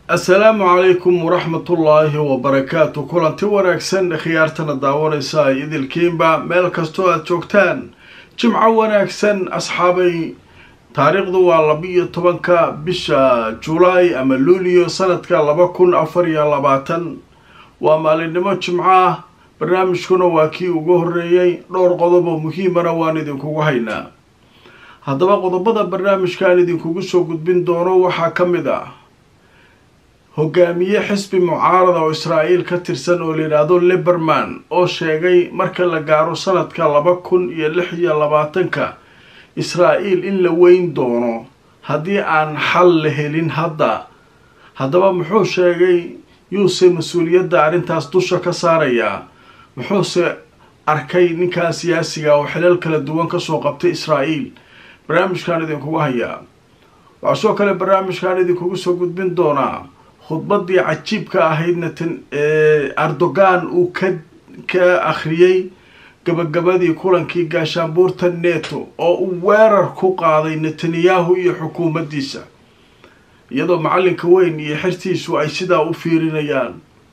assalaamu calaykum waraxmatullaahi wabarakaatu kulanti wanaagsan khiyaartana daawanaysa ay idilkiinba meel kastoo aada joogtaan jimco wanaagsan asxaabay taariikhdu waa laba-iyo tobanka bisha julaay ama luulio sanadka laba kun afar iyo labaatan waa maalinimo jimco ah barnaamijkuna waa kii ugu horeeyey dhowr qodob oo muhiimana waan idinkugu haynaa haddaba qodobada barnaamijkaan idinkugu soo gudbin doono waxaa ka mid ah hogaamiye xisbi mucaarada oo israa'iil ka tirsan oo layidhaahdo liberman oo sheegay marka la gaaro sanadka laba kun iyo lix iyo labaatanka israa'iil in la weyn doono haddii aan xal la helin hadda haddaba muxuu sheegay yuuse mas-uuliyadda arrintaas dusha ka saarayaa muxuuse arkay ninkan siyaasiga oo xilal kala duwan kasoo qabtay israa'iil barnaamijkaan idinkugu hayaa waxaa soo kale barnaamijkaan idinkugu soo gudbin doonaa khudbadii cajiibka ahayd natan erdogan uu ka ka akhriyey gabagabadii kulankii gaashaanbuurta neto oo uu weerar ku qaaday netanyahu iyo xukuumaddiisa iyadoo macallinka weyn iyo xertiisu ay sidaa u fiirinayaan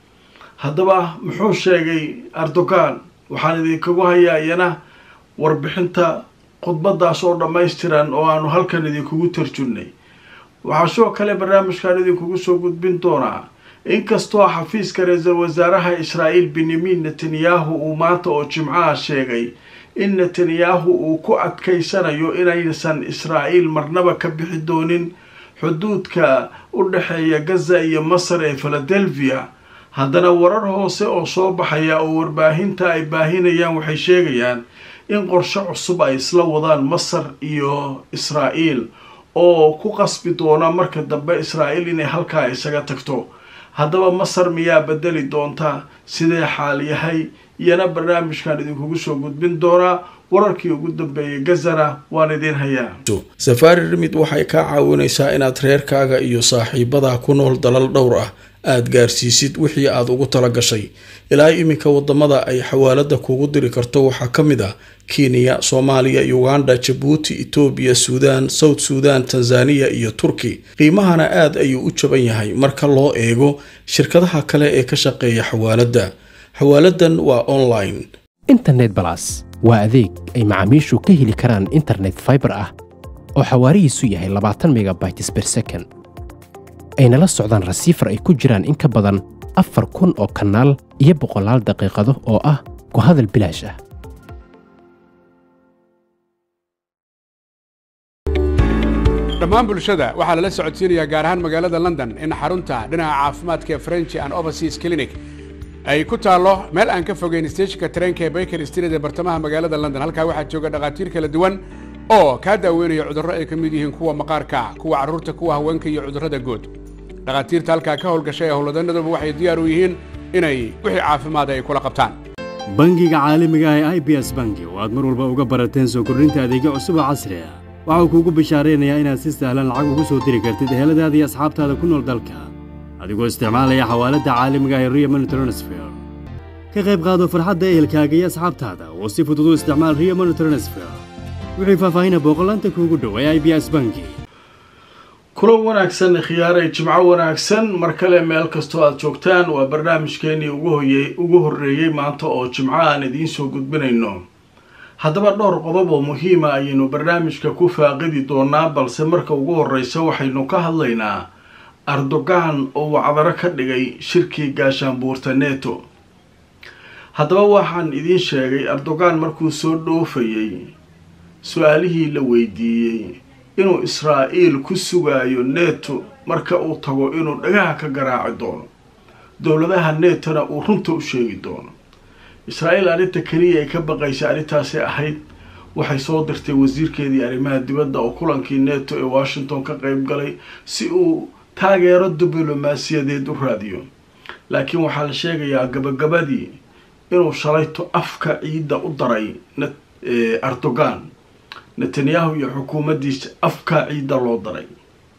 haddaba muxuu sheegay erdogan waxaan idinkagu hayaa iyana warbixinta khudbadaas oo dhammaystiran oo aanu halkan idinkugu tarjunnay waxaa sidoo kale barnaamijkan idinkugu soo gudbin doonaa inkastoo xafiiska ra-iisul wasaaraha israa'iil benyamin netanyahu uu maanta oo jimcaha sheegay in netanyahu uu ku adkaysanayo inaysan israa'iil marnaba ka bixi doonin xuduudka u dhexeeya gaza iyo masar ee philadelphia haddana warar hoose oo soo baxaya oo warbaahinta ay baahinayaan waxay sheegayaan in qorshe cusub ay isla wadaan masar iyo israa'iil oo ku qasbi doona marka dambe israa'iil inay halkaa isaga tagto haddaba masar miyaa bedeli doonta sidee xaal yahay iyana barnaamijkan idinkugu soo gudbin doonaa wararkii ugu dambeeyay gazana waan idiin hayaa safaari rimid waxay kaa caawinaysaa inaad reerkaaga iyo saaxiibadaa ku nool dalal dhowr ah aada gaarsiisid wixii aada ugu tala gashay ilaa iminka wadamada ay xawaalada kugu diri karto waxaa ka mid ah kenya soomaaliya uganda jabuuti etoobiya suudaan south suudan tanzaniya iyo turki qiimahana aad ayuu u jaban yahay marka loo eego shirkadaha kale ee ka shaqeeya xawaaladda xawaaladan waa online internet balas waa adeeg ay macaamiishu ka heli karaan internet faibar ah oo xawaarihiisu yahay labaatan megabytes ber second ayna la socdaan rasiifar ay ku jiraan in ka badan afar kun oo kanaal iyo boqolaal daqiiqado oo ah ku hadal bilaash ah dhammaan bulshada waxaa lala socodsiinayaa gaar ahaan magaalada london in xarunta dhinaca caafimaadka ee french and overseas clinic ay ku taallo meel aan ka fogeyn steejinka tareenka ee baker street ee bartamaha magaalada london halkaa waxaa jooga dhakhaatiir kala duwan oo kaa daaweynaya cudurro ay ka mid yihiin kuwa maqaarka kuwa carruurta kuwa haweenka iyo cudurrada guud dhakhaatiirta halkaa ka howlgashay ee howlwadanaduba waxay diyaar u yihiin inay wixii caafimaada ay kula qabtaan bangiga caalamiga ah ee i b s bangi oo aad mar walba uga barateen soo kordhinta adeegyo cusub oo casri ah waxau kuugu bishaaraynayaa inaad si sahlan lacag ugu soo diri kartid eheladaada iyo asxaabtaada ku nool dalka adigoo isticmaalaya xawaaladda caalamiga ah ee rio money transfer ka qayb qaado farxadda ehelkaaga iyo asxaabtaada oo si fudud u isticmaal rio money transfer wixii faahfaahina booqolaanta kuugu dhow ee i b s bangi kulan wanaagsan khiyaaray jimco wanaagsan mar kale meel kastoo aada joogtaan waa barnaamijkeenii uguhoyey ugu horreeyey maanta oo jimco aan idiin soo gudbinayno haddaba dhowr qodob oo muhiima ayaynu barnaamijka ku faaqidi doonaa balse marka ugu horreysa waxaynu ka hadlaynaa erdogan oo wacdaro ka dhigay shirkii gaashaanbuurta neto haddaba waxaan idiin sheegay erdogan markuu soo dhoofayey su-aalihii la weydiiyey inuu israa'iil ku sugaayo neto marka uu tago inuu dhagaha ka garaaci doono dowladaha netona uu runta u sheegi doono israa'iil arrinta keliya ay ka baqaysay arrintaasi ahayd waxay soo dirtay wasiirkeedii arrimaha dibadda oo kulankii neto ee washington ka qayb galay si uu taageero diblomaasiyadeed u raadiyo laakiin waxaa la sheegayaa gabagabadii inuu shalayto afka ciidda u daray erdogan netanyahu iyo xukuumaddiisa afkaa ciidda loo daray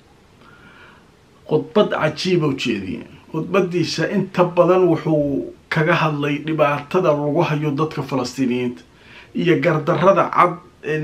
khudbad cajiiba ujeediye khudbadiisa inta badan wuxuu kaga hadlay dhibaatada lagu hayo dadka falastiiniyiinta iyo gardarrada cad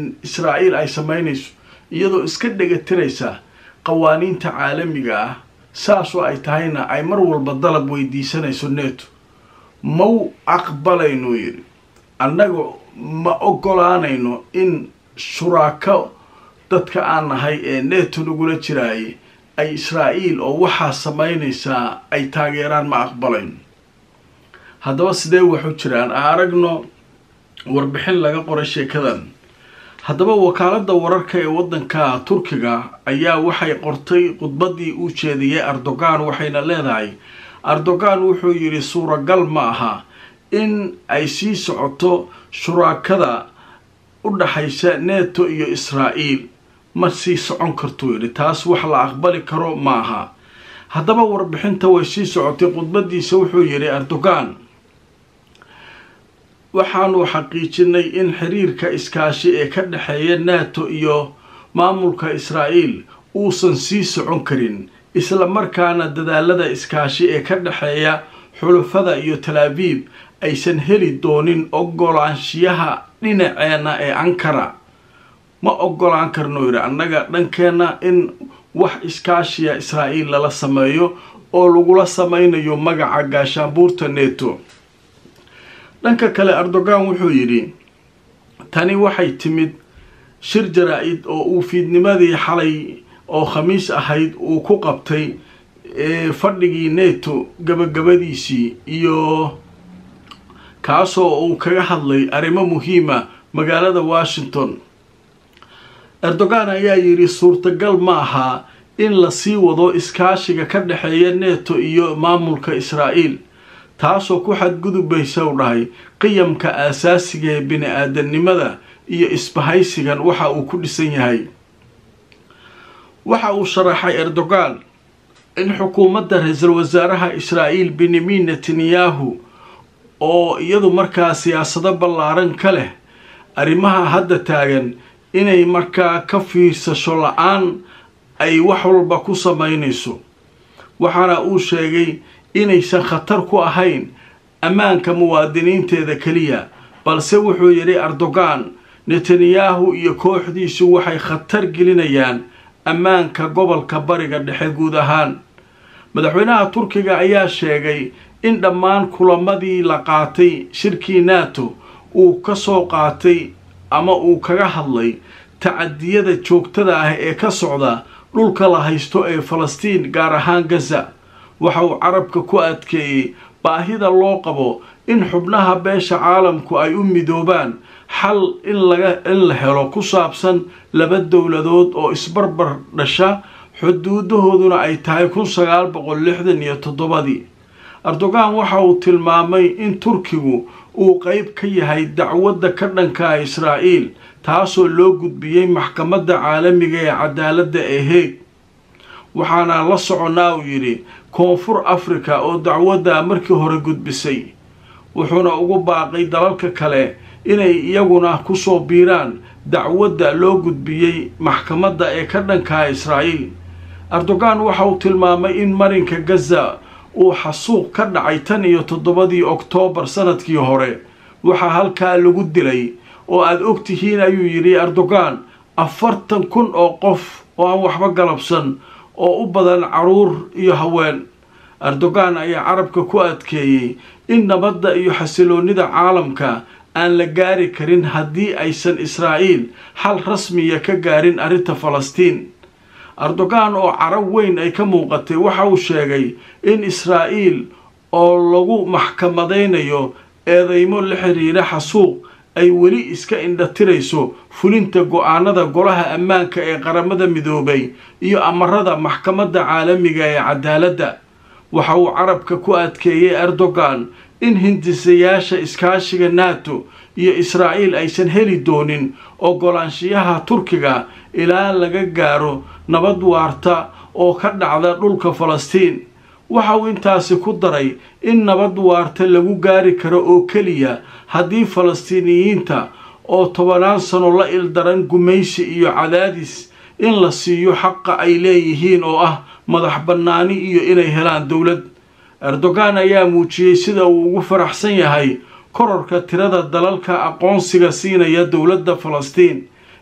israa'iil ay sameynayso iyadoo iska dhegatiraysa qawaaniinta caalamiga ah saasoo ay tahayna ay mar walba dalab weydiisanayso neto mau aqbalaynu yidhi annaga ma ogolaanayno in shuraako dadka aan nahay ee neto nagula jiraayay ay israa'iil oo waxaa samaynaysaa ay taageeraan ma aqbalayno haddaba sidee waxu jiraan a aragno warbixin laga qoray sheekadan haddaba wakaaladda wararka ee waddanka turkiga ayaa waxay qortay khudbaddii uu jeediyey erdogan waxayna leedahay erdogan wuxuu yidhi suuragal ma aha in ay sii socoto shuraakada u dhaxaysa neto iyo israa'iil ma sii socon kartuu yidhi taas wax la aqbali karo ma aha haddaba warbixinta way sii socotay khudbadiisa wuxuu yidhi erdogan waxaanu xaqiijinay in xiriirka iskaashi ee ka dhexeeya nato iyo maamulka israa'iil uusan sii socon karin isla markaana dadaalada iskaashi ee ka dhexeeya xulufada iyo talaabiib aysan heli doonin ogolaanshiyaha dhinaceenna ee ankara ma ogolaan karno yidhi annaga dhankeenna in wax iskaashiya israa'iil lala sameeyo oo lagula samaynayo magaca gaashaanbuurta neto dhanka kale erdogan wuxuu yidhi tani waxay timid shir jaraa-id oo uu fiidnimadii xalay oo khamiis ahayd uu ku qabtay fadhigii neto gabagabadiisii iyo kaasoo uu kaga hadlay arrimo muhiima magaalada washington erdogan ayaa yidhi suurtagal ma aha in lasii wado iskaashiga ka dhexeeya neto iyo maamulka israa'iil taasoo ku xadgudubaysa u dhahay qiyamka aasaasiga ee bini-aadanimada iyo isbahaysigan waxa uu ku dhisan yahay waxa uu sharaxay erdogan in xukuumadda ra-iisul wasaaraha israa'iil benyamin netanyahu oo iyadu markaa siyaasado ballaaran ka leh arrimaha hadda taagan inay markaa ka fiirsasho la-aan ay wax walba ku samaynayso waxaana uu sheegay inaysan khatar ku ahayn ammaanka muwaadiniinteeda keliya balse wuxuu yidhi erdogan netanyahu iyo kooxdiisu waxay khatar gelinayaan ammaanka gobolka bariga dhexe guud ahaan madaxweynaha turkiga ayaa sheegay in dhammaan kulamadii la qaatay shirkii nato uu ka soo qaatay ama uu kaga hadlay tacadiyada joogtada ah ee ka socda dhulka la haysto ee falastiin gaar ahaan gaza waxa uu carabka ku adkeeyey baahida loo qabo in xubnaha beesha caalamku ay u midoobaan xal in laga in la helo ku saabsan laba dowladood oo isbarbar dhasha xuduudahooduna ay tahay kun sagaal boqol lixdan iyo toddobadii erdogan waxa uu tilmaamay in turkigu uu qeyb ka yahay dacwadda ka dhanka israa'iil taasoo loo gudbiyey maxkamadda caalamiga ee cadaaladda ee heeg waxaana la soconnaa uu yidhi koonfur afrika oo dacwadda markii hore gudbisay wuxuuna ugu baaqay dalalka kale inay iyaguna kusoo biiraan dacwadda loo gudbiyey maxkamadda ee ka dhankaa israa'iil erdogan waxa uu tilmaamay in marinka gaza uu xasuuq ka dhacay tan iyo toddobadii oktoobar sanadkii hore waxaa halkaa lagu dilay oo aada og tihiin ayuu yidhi erdogan afartan kun oo qof oo aan waxba galabsan oo u badan caruur iyo haween erdogan ayaa carabka ku adkeeyey in nabadda iyo xasiloonnida caalamka aan la gaari karin haddii aysan israa'iil xal rasmiya ka gaarin arrinta falastiin erdogan oo carab weyn ay ka muuqatay waxa uu sheegay in israa'iil oo lagu maxkamadaynayo eedeymo la xiriira xasuuq ay weli iska indhatirayso fulinta go-aanada golaha ammaanka ee qaramada midoobay iyo amarada maxkamadda caalamiga ee cadaaladda waxa uu carabka ku adkeeyey erdogan in hindisayaasha iskaashiga nato iyo israa'iil aysan heli doonin ogolaanshiyaha turkiga ilaa laga gaaro nabad waarta oo ka dhacda dhulka falastiin waxa uu intaasi ku daray in nabad waarta lagu gaari karo oo keliya haddii falastiiniyiinta oo tobanaan sano la ildaran gumaysi iyo cadaadis in la siiyo xaqa ay leeyihiin oo ah madax bannaani iyo inay helaan dowlad erdogan ayaa muujiyey sida uu ugu faraxsan yahay kororka tirada dalalka aqoonsiga siinaya dowladda falastiin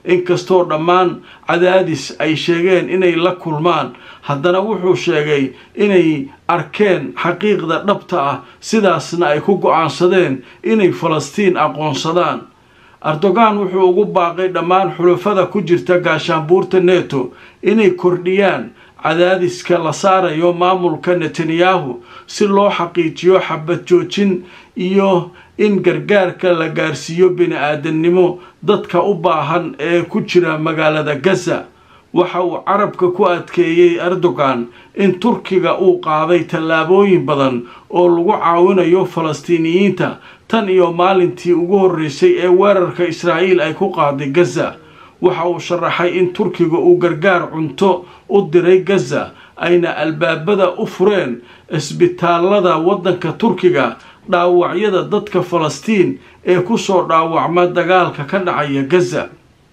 inkastoo dhammaan cadaadis ay sheegeen inay la kulmaan haddana wuxuu sheegay inay arkeen xaqiiqda dhabta ah sidaasna ay ku go-aansadeen inay falastiin aqoonsadaan erdogan wuxuu ugu baaqay dhammaan xulafada ku jirta gaashaanbuurta neto inay kordhiyaan cadaadiska la saarayo maamulka netanyahu si loo xaqiijiyo xabad joojin iyo in gargaarka la gaarsiiyo bini-aadamnimo dadka u baahan ee ku jira magaalada gaza waxa uu carabka ku adkeeyey erdogan in turkiga uu qaaday tallaabooyin badan oo lagu caawinayo falastiiniyiinta tan iyo maalintii ugu horreysay ee weerarka israa'iil ay ku qaaday gaza waxa uu sharaxay in turkiga uu gargaar cunto u diray gaza ayna albaabada u fureen isbitaalada waddanka turkiga dhaawacyada dadka falastiin ee kusoo dhaawacma dagaalka ka dhacaya gaza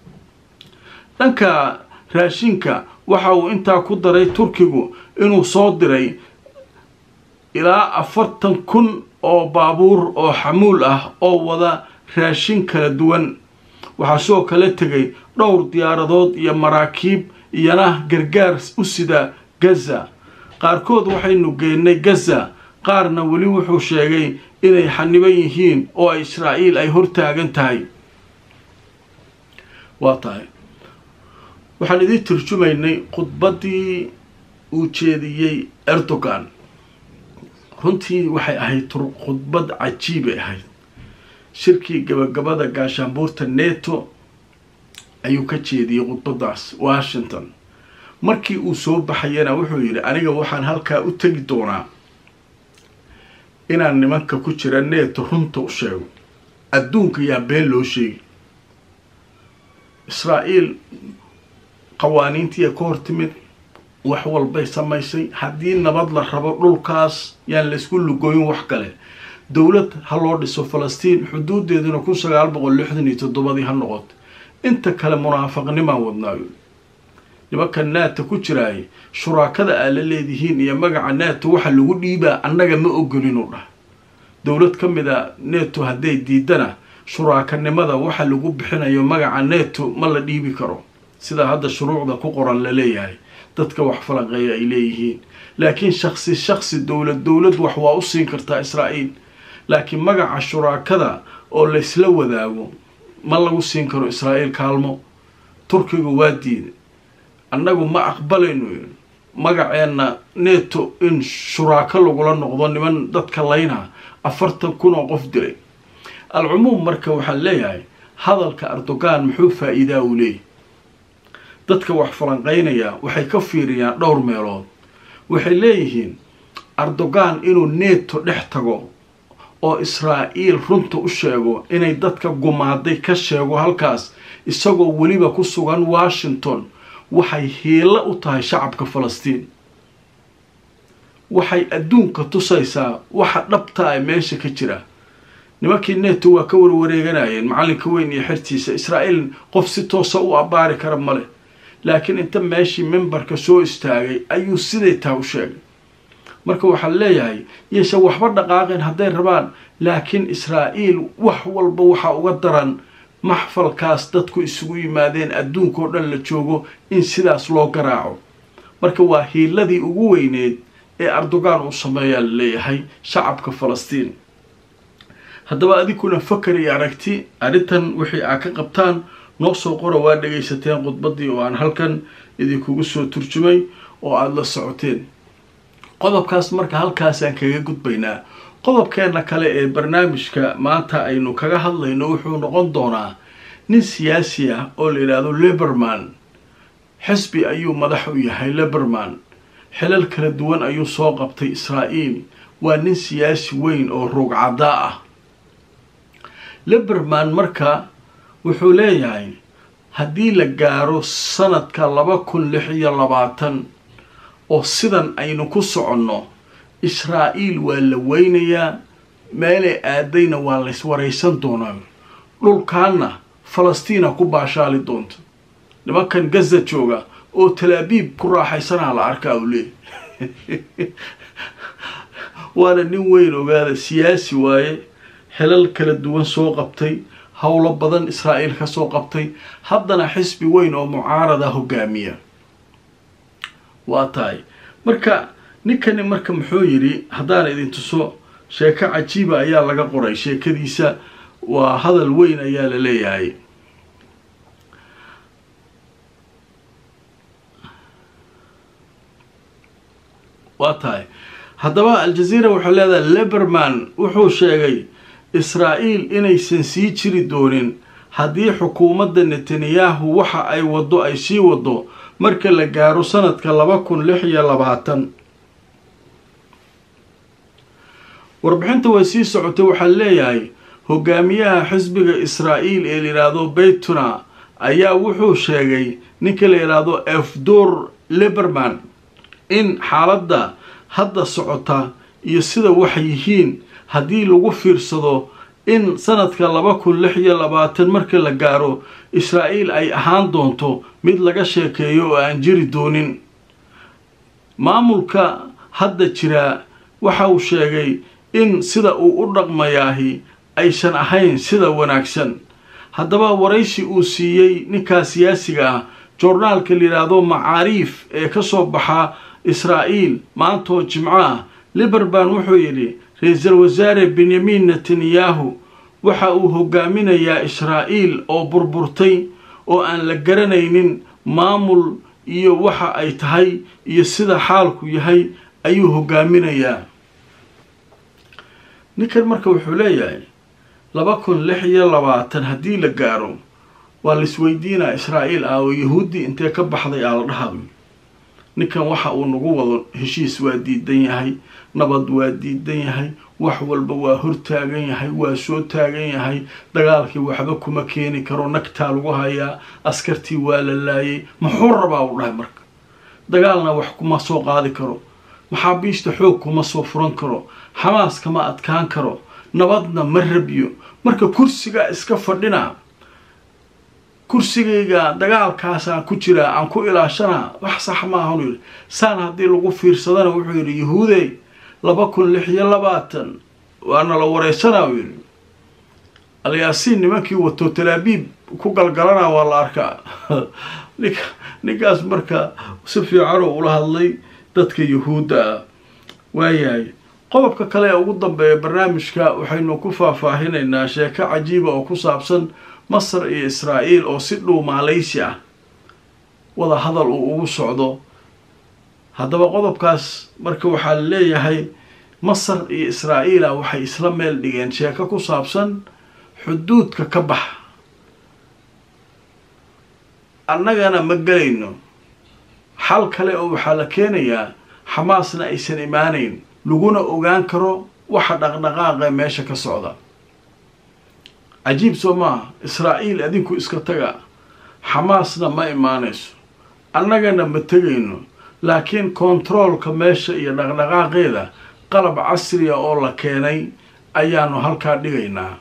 dhanka raashinka waxa uu intaa ku daray turkigu inuu soo diray ilaa afartan kun oo baabuur oo xamuul ah oo wada raashin kala duwan waxaa sidoo kale tegay dhowr diyaaradood iyo maraakiib iyana gargaar u sida gaza qaarkood waxaynu geennay gaza qaarna weli wuxuu sheegay inay xaniban yihiin oo ay israa'iil ay hortaagan tahay waa tahay waxaan idiin turjumaynay khudbaddii uu jeediyey erdogan runtii waxay ahayd khudbad cajiibay ahayd shirkii gabagabada gaashaanbuurta neto ayuu ka jeediyey khudbadaas washington markii uu soo baxayana wuxuu yidhi aniga waxaan halkaa u tegi doonaa inaan nimanka ku jira neto runta u sheego adduunka yaa been loo sheegi israa'iil qawaaniintiiya ka hor timid wax walbay samaysay haddii nabad la rabo dhulkaas yaan laysku lugooyin wax kale dowlad ha loo dhiso falastiin xuduudeeduna kun sagaal boqol lixdan iyo toddobadii ha noqoto inta kale munaafaqnimaan wadnaayo nimanka naata ku jiraay shuraakada aa la leedihiin iyo magaca neto waxa lagu dhiibaa annaga ma ogolinu dhah dowlad ka mid a neto hadday diidana shuraakanimada waxa lagu bixinayo magaca neto ma la dhiibi karo sidaa hadda shuruucda ku qoran la leeyahay dadka wax falanqeeya ay leeyihiin laakiin shaksi shaksi dowlad dowlad wax waa u siin kartaa israa'iil laakiin magaca shuraakada oo laysla wadaago ma lagu siin karo israa'iil kaalmo turkiga waa diiday annagu ma aqbalayno magaceenna neto in shuraako lagula noqdo niman dadka layna afartan kun oo qof dilay alcumuum marka waxaan leeyahay hadalka erdogan muxuu faa-iidaa uu leeyahy dadka wax falanqeynaya waxay ka fiiriyaan dhowr meelood waxay leeyihiin erdogan inuu neto dhex tago oo israa'iil runta u sheego inay dadka gumaaday ka sheego halkaas isagoo weliba ku sugan washington waxay hiilo u tahay shacabka falastiin waxay adduunka tusaysaa waxa dhabta a meesha ka jira nimankii neto waa ka warwareeganayeen macallinka weyn iyo xertiisa israa'iil qof si toosa u abbaari kara male laakiin inta meeshii membarka soo istaagay ayuu siday taa u sheegay marka waxaan leeyahay yeeshe waxba dhaqaaqeen hadday rabaan laakiin israa'iil wax walba waxaa uga daran maxfalkaas dadku isugu yimaadeen adduunka oo dhan la joogo in sidaas loo garaaco marka waa hiiladii ugu weyneed ee erdogan uu sameeyaa la leeyahay shacabka falastiin haddaba adinkuna fakar iyo aragti arrintan wixii aa ka qabtaan noo soo qora waa dhagaysateen khudbaddii oo aan halkan idinkugu soo turjumay oo aada la socoteen qodobkaas marka halkaasaan kaga gudbaynaa qodobkeenna kale ee barnaamijka maanta aynu kaga hadlayno wuxuu noqon doonaa nin siyaasi ah oo la yidhaahdo liberman xisbi ayuu madax u yahay liberman xilal kala duwan ayuu soo qabtay israa'iil waa nin siyaasi weyn oo ruugcadaa ah liberman marka wuxuu leeyahay haddii la gaaro sanadka laba kun lix iyo labaatan oo sidan aynu ku soconno israa'iil waa la weynayaa meelay aadayna waa lays waraysan doonaa dhulkaanna falastiina ku baashaali doonto nimankan gaza jooga oo talaabiib ku raaxaysanaa la arkaa u leey waana nin weyn ogaada siyaasi waaye xelal kala duwan soo qabtay howlo badan israa'iil kasoo qabtay haddana xisbi weyn oo mucaarada hogaamiya waa tahay marka ninkani marka muxuu yidhi haddaan idin tuso sheeko cajiiba ayaa laga qoray sheekadiisa waa hadal weyn ayaa la leeyahay waa tahay haddaba al-jazeera waxay leedahay leberman wuxuu sheegay israa'iil inaysan sii jiri doonin haddii xukuumadda netanyahu waxa ay waddo ay sii waddo marka la gaaro sanadka laba kun lix iyo labaatan warbixinta way sii socotay waxaa leeyahay hogaamiyaha xisbiga israa'iil ee layidhaahdo beytuna ayaa wuxuu sheegay ninka la yidhaahdo efdor leberman in xaaladda hadda socota iyo sida waxay yihiin haddii lagu fiirsado in sanadka laba kun lix iyo labaatan marka la gaaro israa'iil ay ahaan doonto mid laga sheekeeyo oo aan jiri doonin maamulka hadda jiraa waxa uu sheegay in sida uu u dhaqmayaahi aysan ahayn sida wanaagsan haddaba waraysi uu siiyey ninkaa siyaasiga ah joornaalka layidhaahdo macaariif ee ka soo baxa israa'iil maantoo jimco ah liberban wuxuu yidhi ra-iisul wasaare benyamin netanyahu waxa uu hogaaminayaa israa'iil oo burburtay oo aan la garanaynin maamul iyo waxa ay tahay iyo sida xaalku yahay ayuu hogaaminayaa ninkan marka wuxuu leeyahay laba kun lix iyo labaatan haddii la gaaro waa laisweydiinaa israa'iil ah oo yahuuddii intee ka baxday aa la dhahayo ninkan waxa uu nagu wado heshiis waa diidan yahay nabad waa diidan yahay wax walba waa hortaagan yahay waa soo taagan yahay dagaalkii waxba kuma keeni karo nagtaa lagu hayaa askartii waa la laayay muxuu rabaa uu dhahay marka dagaalna wax kuma soo qaadi karo maxaabiista xoog kuma soo furan karo xamaas kama adkaan karo nabadna ma rabyo marka kursigaa iska fadhina kursigayga dagaalkaasaan ku jiraa aan ku ilaashanaa wax sax maahan yidhi saan haddii lagu fiirsadana wuxuu yidhi yahuudey laba kun lix iyo labaatan waana la wareysanaa uu yidhi alyaasiin nimankii wato talaabiib ku galgalana waa la arkaa ninka ninkaas marka si fiicanoo ula hadlay dadka yahuudda ah waayahay qodobka kale ee ugu dambeeya barnaamijka waxaynu ku faahfaahinaynaa sheeko cajiiba oo ku saabsan masar iyo israa'iil oo si dhow maaleysi ah wada hadal uu ugu socdo haddaba qodobkaas marka waxaa la leeyahay masar iyo israa'iila waxay isla meel dhigeen sheeko ku saabsan xuduudka ka bax annagana ma gelayno xal kale oo waxaa la keenayaa xamaasna aysan imaanayn laguna ogaan karo waxa dhaqdhaqaaqa meesha ka socda cajiib soo maaha israa'iil adinku iska taga xamaasna ma imaanayso annagana ma tegayno laakiin kontaroolka meesha iyo dhaqdhaqaaqeeda qalab casriya oo la keenay ayaanu halkaa dhigaynaa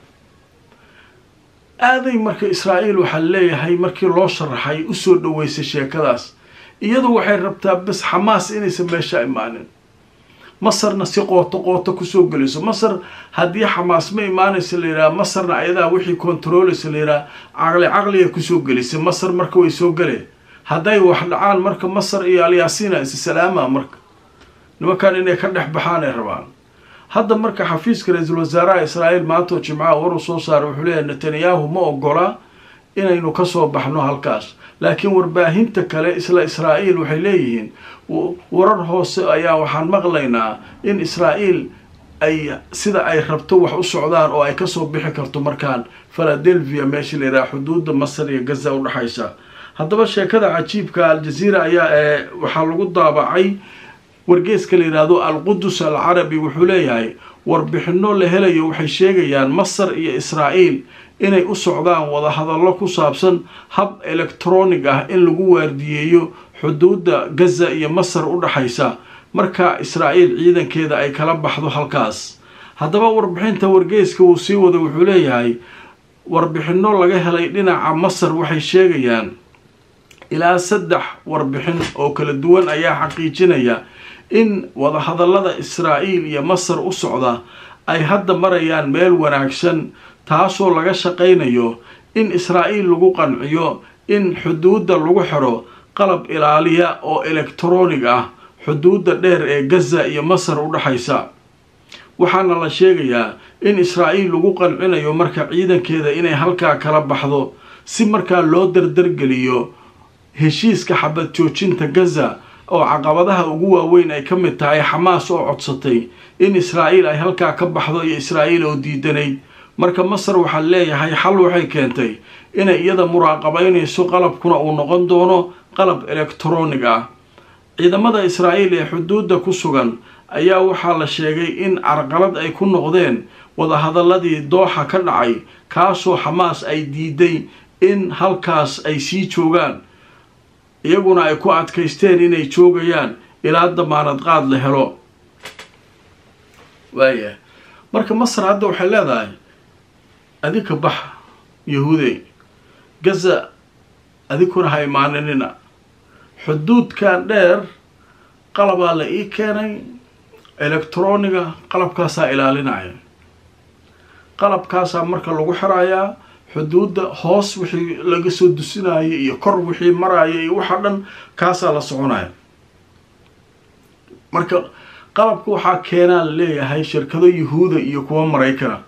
aaday marka israa'iil waxaa leeyahay markii loo sharaxay usoo dhaweysay sheekadaas iyadu waxay rabtaa bes xamaas inaysan meesha imaanin masarna si qooto qooto kusoo gelayso masar haddii xamaas ma imaanaysa la yidhaha masarna ayadaa wixii kontarooleysa la yidhaha caqli caqliga kusoo gelisay masar marka way soo galeen hadday wax dhacaan marka masar iyo alyaasiina isa salaama marka nimankan inay ka dhex baxaan ay rabaan hadda marka xafiiska ra-iisul wasaaraha israa'iil maantoo jimcaha waruu soo saaray wuxuu leeyahay netanyahu ma ogola inaynu kasoo baxno halkaas laakiin warbaahinta kale isla israa'iil waxay leeyihiin warar hoose ayaa waxaan maqlaynaa in israa'iil ay sida ay rabto wax u socdaan oo ay kasoo bixi karto markaan philadelphia meesha la yidhaha xuduudda masar iyo gaza udhexaysa haddaba sheekada cajiibka aljaziira ayaa ee waxaa lagu daabacay wargeeska la yidhaahdo alqudus alcarabi wuxuu leeyahay warbixino la helayo waxay sheegayaan masar iyo israa'iil inay u socdaan wadahadallo ku saabsan hab electronic ah in lagu waardiyeeyo xuduudda gaza iyo masar u dhexaysa marka israa'iil ciidankeeda ay kala baxdo halkaas haddaba warbixinta wargeeska uu sii wada wuxuu leeyahay warbixino laga helay dhinaca masar waxay sheegayaan ilaa saddex warbixin oo kala duwan ayaa xaqiijinaya in wadahadallada israa'iil iyo masar u socda ay hadda marayaan meel wanaagsan taasoo laga shaqaynayo in israa'iil lagu qanciyo in xuduudda lagu xidho qalab ilaaliya oo elektroonig ah xuduudda dheer ee gaza iyo masar u dhexaysa waxaana la sheegayaa in israa'iil lagu qancinayo marka ciidankeeda inay halkaa kala baxdo si markaa loo dardargeliyo heshiiska xabad joojinta gaza oo caqabadaha ugu waaweyn ay ka mid tahay xamaas oo codsatay in israa'iil ay halkaa ka baxdo iyo israa'iil oo diidanayd marka masar waxaa leeyahay xal waxay keentay inay iyada muraaqabaynayso qalabkuna uu noqon doono qalab elektroonig ah ciidamada israa'iil ee xuduudda ku sugan ayaa waxaa la sheegay in carqalad ay ku noqdeen wadahadaladii dooxa ka dhacay kaasoo xamaas ay diiday in halkaas ay sii joogaan iyaguna ay ku adkaysteen inay joogayaan ilaa damaanad qaad la helo waaya marka masar hadda waxay leedahay adinka bax yahuudey gaza adinkuna ha imaaninina xuduudkan dheer qalabaa la ii keenay elektroniga qalabkaasaa ilaalinaya qalabkaasaa marka lagu xirayaa xuduudda hoos wixii laga soo dusinaya iyo kor wixii maraya iyo waxa dhan kaasaa la soconaya marka qalabka waxaa keenaa la leeyahay shirkado yuhuuda iyo kuwa maraykana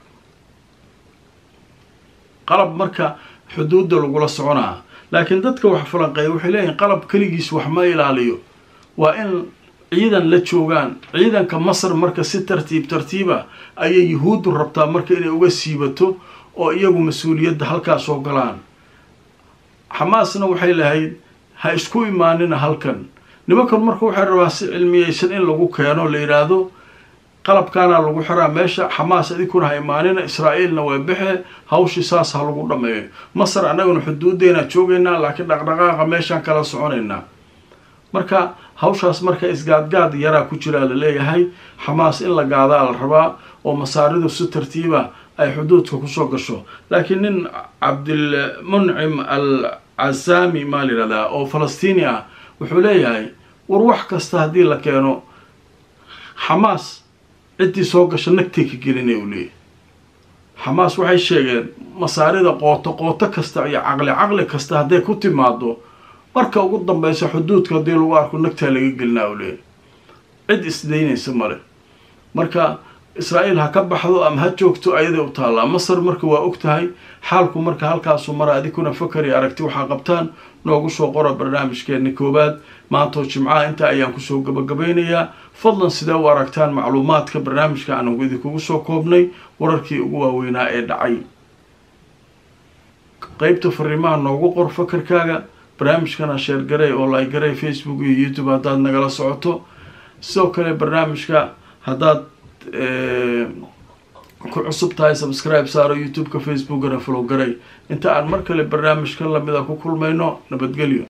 qalab marka xuduudda lagula soconaa laakiin dadka wax falanqeeya waxay leeyihin qalab keligiis wax ma ilaaliyo waa in ciidan la joogaan ciidanka masar marka si tartiib tartiiba ayay yuhuuddu rabtaa marka inay uga siibato oo iyagu mas-uuliyadda halkaas oo galaan xamaasna waxay lahayd ha isku imaanina halkan nimankan marka waxay rabaa si cilmiyeysan in lagu keeno la yidhaahdo qalabkaana lagu xiraa meesha xamaas idinkuna ha imaanina israa'iilna waa bexe hawshii saas ha lagu dhameeyo masar annaguna xuduuddeenaa joogaynaa laakiin dhaqdhaqaaqa meeshaan kala soconaynaa marka hawshaas marka isgaadgaad yaraa ku jiraa la leeyahay xamaas in la gaadaa la rabaa oo masaaridu si tartiiba ay xuduudka kusoo gasho laakiin nin cabdilmuncim al casaami maa la yidhahdaa oo falastiini ah wuxuu leeyahay war wax kasta haddii la keeno xamaas ciddii soo gasho nagtay ka gelinay uu leeyahy xamaas waxay sheegeen masaarida qooto qooto kasta iyo caqli caqli kasta hadday ku timaado marka ugu dambeysa xuduudka haddii lagu arko nagtaa laga gelinaa uu leeyahy cid isdaynaysa male marka israa'iil ha ka baxdo ama ha joogto ayaday u taallaa masar marka waa og tahay xaalku marka halkaasu mara adinkuna fakari aragti waxaa qabtaan noogu soo qora barnaamijkeena koowaad maantoo jimcaha intaa ayaan kusoo gabagabaynayaa fadlan sidee u aragtaan macluumaadka barnaamijka aan idinkugu soo koobnay wararkii ugu waaweynaa ee dhacay qeybta fariimaha noogu qor fakarkaaga barnaamijkana sheergarey oo laygarey facebook iyo youtube haddaad nagala socoto sidoo kale barnaamijka haddaad ku cusub tahay subscribe saaro youtube-ka facebookana follow garay inta aan mar kale barnaamijka lamida ku kulmayno nabadgelyo